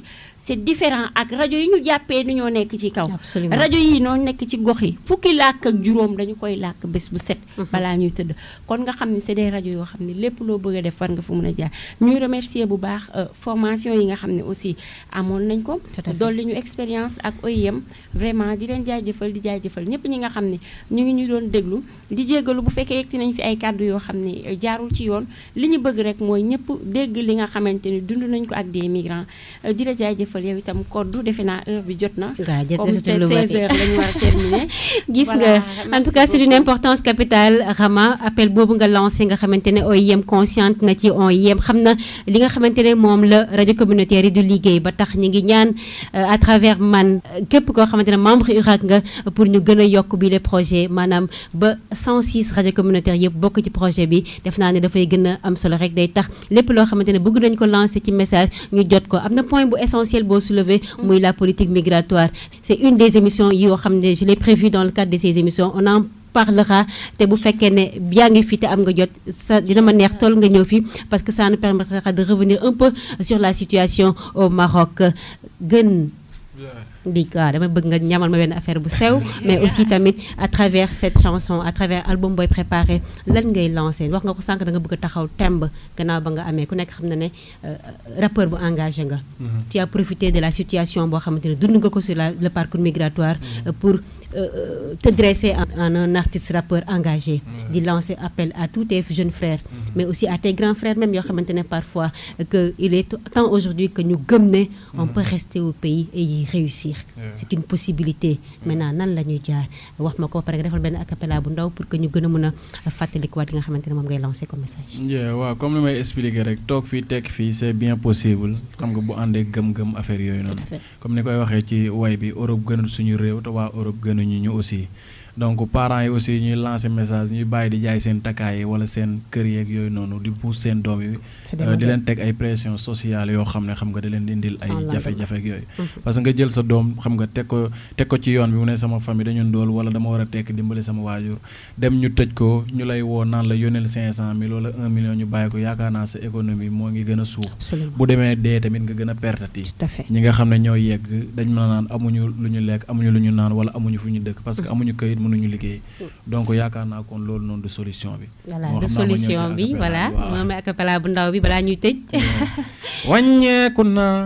c'est différent ak rajo yi ñu jàppee ni ñoo nekk ci kaw
Absolument.
rajo yi noo nekk ci gox yi fukki làkk ak juróom dañu koy làkk bés bu set balaa ñuy tëdd kon nga xam ne c'est des rajo yoo xam ne lépp loo bëgg a def war nga fa mën a jaar ñuy remercier bu baax euh, formation yi nga xam ne aussi amoon nañ ko
Tout à fait.
dolli ñu expérience ak OIM vraiment di leen jaajëfal di jaajëfal ñëpp ñi nga xam ne ñu ngi ñu doon déglu di jéggalu bu fekkee yegti nañ fi ay kàddu yoo xam ne euh, jaarul ci yoon li ñu bëgg rek mooy ñëpp dégg li nga xamante ni dund nañ ko ak des migrants Euh, di la jaajëfal yow itam koddu defe naa heure bi jot na
Waaw, jot na
comme
si
te
lu bari.
16 heures lañu war a terminer
gis
Voilà,
nga en tout cas
merci
c'est d'une
beaucoup.
importance capitale Rama appel boobu nga lancé nga xamante ne OIM consciente na ci OIM xam na li nga xamante ne moom la rajo communautaire yi du liggéey ba tax ñu ngi ñaan euh, à travers man euh, képp koo xamante ne membre URAC nga pour ñu gën a yokk bi les projets maanaam ba 106 rajo communautaire yëpp bokk ci projet bi def naa ne dafay gën a am solo rek day tax lépp loo xamante ne bëgg nañ ko lancer ci message ñu jot ko am na point bu essentiel boo soulevé muy la politique migratoire c'est une des émissions yoo xam ne je l'ai prévu dans le cadre de ces émissions on en parlera te bu fekkee ne yaa ngi fi te am nga jot sa dina ma neex tool nga ñëw fi parce que ça nous permettra de revenir un peu sur la situation au Maroc gën di waaw dama bëgg nga ñamal ma benn affaire bu sew mais aussi tamit à travers cette chanson à travers album booy préparé lan ngay lancé wax nga ko sànq da nga bëgg a taxaw temb gannaaw ba nga amee ku nekk xam na ne euh, rappeur bu engagé nga tu as profité de la situation boo xamante ne dund nga ko sur la, le parcours migratoire euh, pour euh, te dresser en, en un artiste rappeur engagé di lancer appel à tous tes jeunes frères mais aussi à tes grands frères même yoo xamante ne parfois que il est temps aujourd'hui que ñu gëm ne on peut rester au pays et y réussir c'est une possibilité maintenant nan la ñuy jaar wax ma ko ba pare nga defal benn acapella bu ndaw pour que ñu gën a mën a fàttalikuwaat yi nga xamante ne moom ngay lancer comme message
Yeah, waaw comme li may expliquer rek toog fii tekk fii c'est bien possible xam nga bu àndee gëm-gëm affaire yooyu noonu
fait.
comme ni koy waxee ci way bi Europe gënul suñu réew te waa Europe gënuñu ñu aussi donc parents yi aussi ñuy lancer message ñuy bàyyi di jaay seen takkaay yi wala seen kër yeeg yooyu noonu di pousse seen doom yi
C'est des
euh, di
modèles.
leen teg ay pression sociale yoo xam ne xam nga da leen di indil ay
Sans lendemain.
jafe-jafe ak yooyu parce que nga jël sa doom xam nga teg ko teg ko ci yoon bi mu ne sama famille dañu ndool wala dama war a tekk dimbali sama waajur dem ñu tëj ko ñu lay woo naan la yónneel 500000 wala 1 million ñu bàyyi ko yaakaar naa sa économie moo ngi gën a suuf
absolument
bu demee dee tamit nga gën a pertati
tout à fait
ñi nga xam ne ñoo yegg dañ mën a naan amuñu lu ñu lekk amuñu lu ñu naan wala amuñu fu ñu dëkk parce que amuñu këyit mënuñu liggéey donc yaakaar naa kon loolu noonu du solution bi
voilà
Moo
de
xam naa ma ñëw ci
solution bi
acapella
voilà
bi, waaw.
moom acapella bu ndaw bi balaa ñuy tëj
wàññeeku na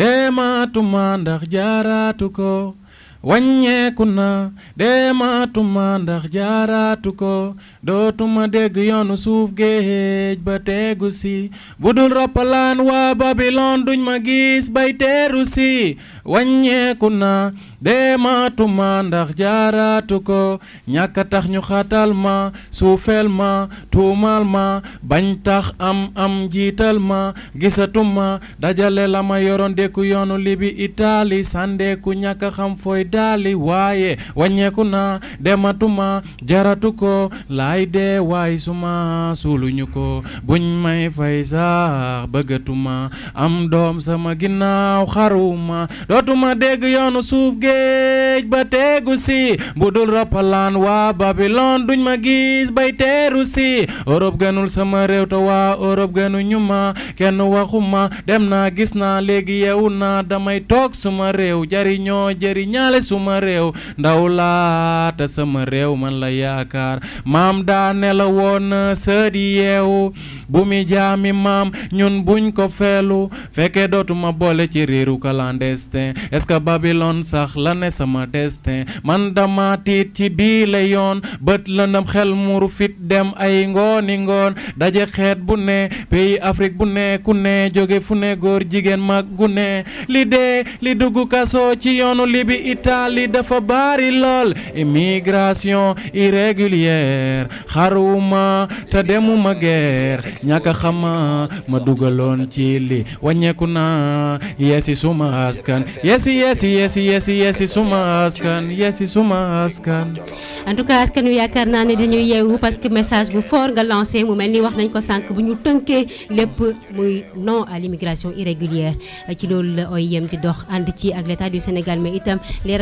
demaatuma ndax jaaraatu ko wàññeeku na demaatuma ndax jaaraatu ko dootuma dégg yoonu suuf géej ba teegu si budul roppalaan waa Babylone duñ ma gis bay teeru si wàññeeku na demaatuma ndax jaaraatu ko ñàkk a tax ñu xatal ma suufeel ma tuumal ma bañ tax am am jiital ma gisatuma dajale la ma yoroon dékku yoonu libi Italie sandeeku ñàkk a xam fooy daali waaye wàññeeku na dematuma jaratu ko laay dee waay suma suuluñu ko buñ may fay sax bëggatuma am doom sama ginnaaw xaruma dootuma dégg yoonu suuf géej ba teegu si bu dul roppalaan waa Babylone duñ ma gis bay teeru si Europe gënul sama réew te waa Europe gënuñu ma kenn waxuma dem naa gis naa léegi yeewu naa damay toog suma réew jariñoo jëriñaale suma réew ndaw laa te sama réew man la yaakaar maam daa ne la woon sët yi yeewu bu mi jaami maam ñun buñ ko feelu fekkee dootuma boole ci riiru clandestin est-ce que Babylone sax la ne sama destin man dama tiit ci bii la yoon bët lëndëm xel muru fit dem ay ngooni ngoon daje xeet bu ne pays Afrique bu ne ku ne jóge fu ne góor jigéen mag gu ne li dee li dugg kaso ci yoonu libi Italie dafa bari lool immigration irrégulière xaruma te demuma guerre ñàkk a xama ma dugaloon ci li wàññeeku na yesi suma askan yesi yesi yesi yesi yesi suma askan yesi suma askan
en tout cas askan wi yaakaar naa ne dañuy yeewu parce que message bu fort nga lancé mu mel ni wax nañ ko sànq bu ñu tënkee lépp muy non à l'immigration irrégulière ci loolu la OIM di dox ànd ci ak l'état du Sénégal mais itam les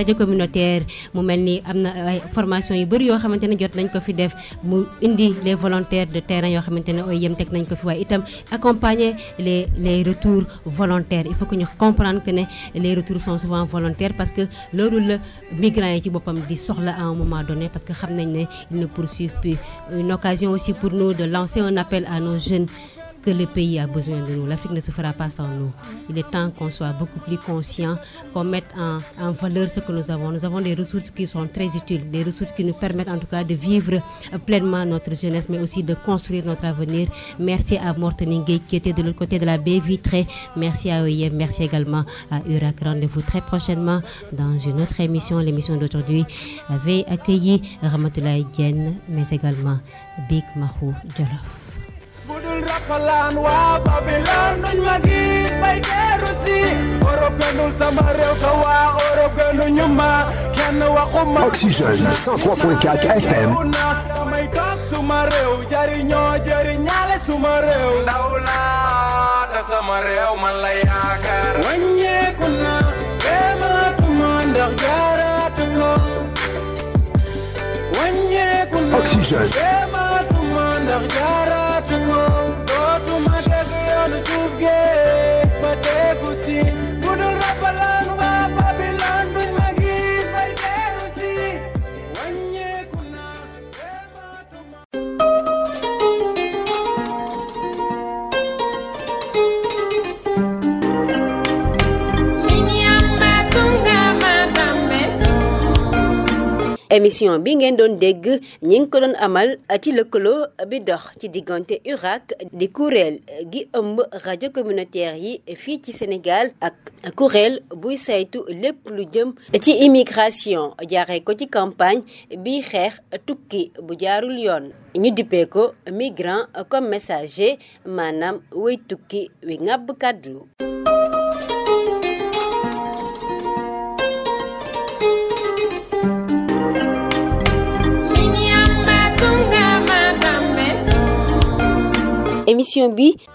rajo communautaire mu mel ni am na ay formation yu bëri yoo xamante ne jot nañ ko fi def mu indi les volontaires de terrain yoo xamante ne OIM teg nañ ko fi waaye itam accompagner les les retours volontaires il faut que ñu comprendre que ne les retours sont souvent volontaires parce que loolu la migrants yi ci boppam di soxla à un moment donné parce que xam nañ ne ils ne poursuivent plus une occasion aussi pour nous de lancer un appel à nos jeunes que le pays a besoin de nous. L'Afrique ne se fera pas sans nous. Il est temps qu'on soit beaucoup plus conscient, qu'on mette en, en, valeur ce que nous avons. Nous avons des ressources qui sont très utiles, des ressources qui nous permettent en tout cas de vivre pleinement notre jeunesse, mais aussi de construire notre avenir. Merci à Morten qui était de l'autre côté de la baie vitrée. Merci à OIM, merci également à URAC. Rendez-vous très prochainement dans une autre émission. L'émission d'aujourd'hui avait accueilli Ramatoulaye Diène, mais également Big Mahou Djolof.
budul rakalaan waa Babylone duñ ma gis bay teeru si Europe gënul sama réew te waa Europe gënuñu ma kenn waxuma
Oxygène 103.4 FM
damay toog suma réew jariñoo jariñaale suma réew ndaw laa te sama réew man la yaakaar wàññeeku na dematuma ndax jaaraatu ko wàññeeku na
Oxygène
dematuma ndax jaaraatu ko dootuma dégg yoonu suuf géej ba déggu si budul rapalaan waa Babylone duñ ma gis bay déggu si wàññeeku na dematuma
émission bi ngeen doon dégg ñi ngi ko doon amal ci lëkkaloo bi dox ci diggante URAC di kuréel gi ëmb rajo communautaire yi fii ci Sénégal ak kuréel buy saytu lépp lu jëm ci immigration jaaree ko ci campagne bi xeex tukki bu jaarul yoon ñu dippee ko migrant comme messager maanaam way tukki wi ngàbb kàddu émission bi